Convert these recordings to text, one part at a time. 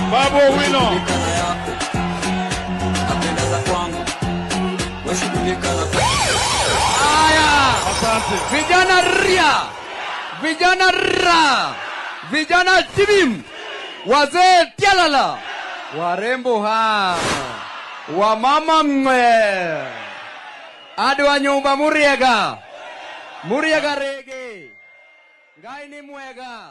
Babu Owino. Shughulika na yako napenda za kwangu washughulika na Haya, Asante. vijana ria, vijana ra, vijana tibim, wazee tialala, warembo ha, wamama mwe, hadi wa nyumba Muriega, Muriega rege, Ngai ni mwega,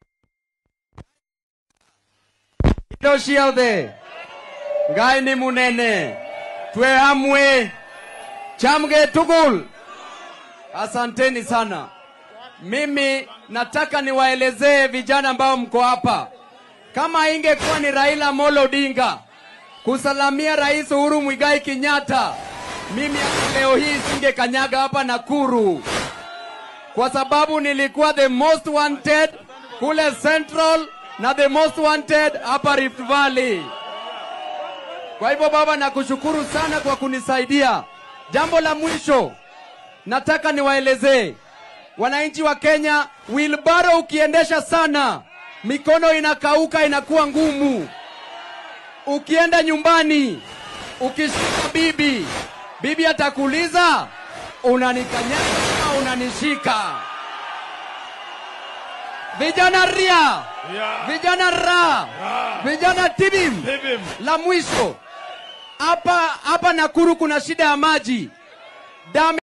indo ciothe, Ngai ni munene, twe hamwe, chamge tugul. Asanteni sana. Mimi nataka niwaelezee vijana ambao mko hapa, kama ingekuwa ni Raila Amolo Odinga kusalamia Rais Uhuru Muigai Kenyatta, mimi hata leo hii singekanyaga hapa Nakuru, kwa sababu nilikuwa the most wanted kule Central na the most wanted hapa Rift Valley. Kwa hivyo baba, nakushukuru sana kwa kunisaidia. Jambo la mwisho nataka niwaelezee wananchi wa Kenya, wilbaro ukiendesha sana, mikono inakauka, inakuwa ngumu. Ukienda nyumbani, ukishika bibi, bibi atakuuliza unanikanyaga ama unanishika? Vijana ria, Yeah. vijana ra, vijana tibim. Tibim. La mwisho hapa hapa Nakuru kuna shida ya maji. Damu